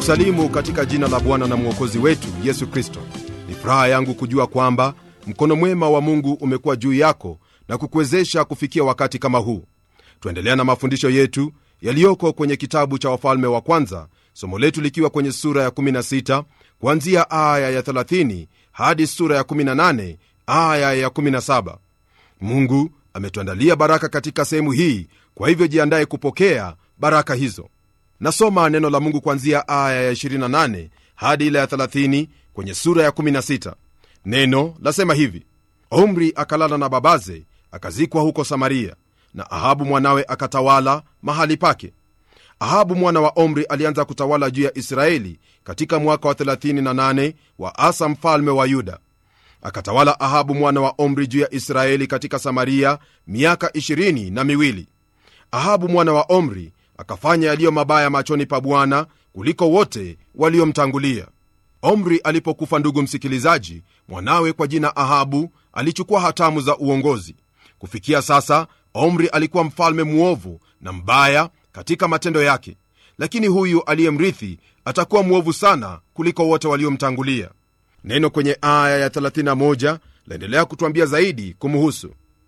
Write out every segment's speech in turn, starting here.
kusalimu katika jina la bwana na mwokozi wetu yesu kristo ni furaha yangu kujua kwamba mkono mwema wa mungu umekuwa juu yako na kukuwezesha kufikia wakati kama huu tuendelea na mafundisho yetu yaliyoko kwenye kitabu cha wafalme wa kwanza somo letu likiwa kwenye sura ya 16 kuanzia aya ya 30 hadi sura ya 18 aya ya 17 mungu ametuandalia baraka katika sehemu hii kwa hivyo jiandaye kupokea baraka hizo nasoma neno la mungu kuanzia aya ya 28 hadi ile ya 30 kwenye sura ya 16 neno lasema hivi omri akalala na babaze akazikwa huko samaria na ahabu mwanawe akatawala mahali pake ahabu mwana wa omri alianza kutawala juu ya israeli katika mwaka wa 38 wa asa mfalme wa yuda akatawala ahabu mwana wa omri juu ya israeli katika samaria miaka 20 na miwili ahabu mwana wa omri akafanya yaliyo mabaya machoni pa bwana kuliko wote waliomtangulia omri alipokufa ndugu msikilizaji mwanawe kwa jina ahabu alichukua hatamu za uongozi kufikia sasa omri alikuwa mfalme mwovu na mbaya katika matendo yake lakini huyu aliyemrithi atakuwa mwovu sana kuliko wote waliomtangulia neno kwenye aya ya 31 laendelea kutwambia zaidi kumuhusu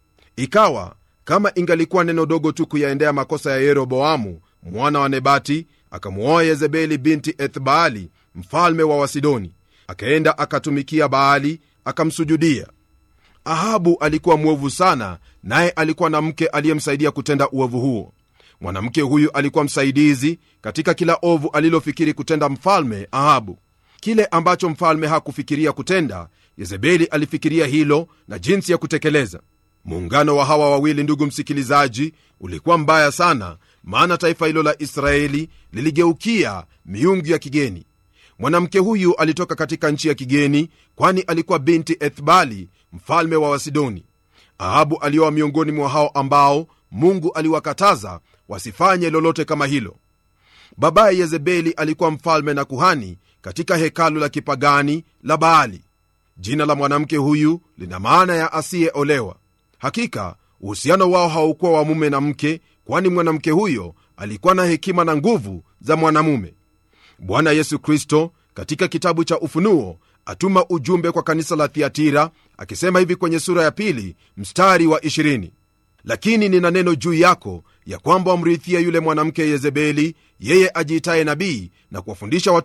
ikawa kama ingalikuwa neno dogo tu kuyaendea makosa ya yeroboamu mwana wa nebati akamwoa yezebeli binti ethbaali mfalme wa wasidoni akaenda akatumikia baali akamsujudia ahabu alikuwa mwovu sana naye alikuwa na mke aliyemsaidia kutenda uovu huo mwanamke huyu alikuwa msaidizi katika kila ovu alilofikiri kutenda mfalme ahabu kile ambacho mfalme hakufikiria kutenda yezebeli alifikiria hilo na jinsi ya kutekeleza muungano wa hawa wawili ndugu msikilizaji ulikuwa mbaya sana maana taifa hilo la israeli liligeukia miungu ya kigeni mwanamke huyu alitoka katika nchi ya kigeni kwani alikuwa binti ethbali mfalme wa wasidoni ahabu alioa miongoni mwa hao ambao mungu aliwakataza wasifanye lolote kama hilo babaye yezebeli alikuwa mfalme na kuhani katika hekalu la kipagani la baali jina la mwanamke huyu lina maana ya asiyeolewa hakika uhusiano wao haukuwa wa mume na mke kwani mwanamke huyo alikuwa na hekima na nguvu za mwanamume bwana yesu kristo katika kitabu cha ufunuo atuma ujumbe kwa kanisa la thiatira akisema hivi kwenye sura ya pili mstari wa 20 lakini nina neno juu yako ya kwamba wamrithia yule mwanamke yezebeli yeye ajiitaye nabii na kuwafundisha watu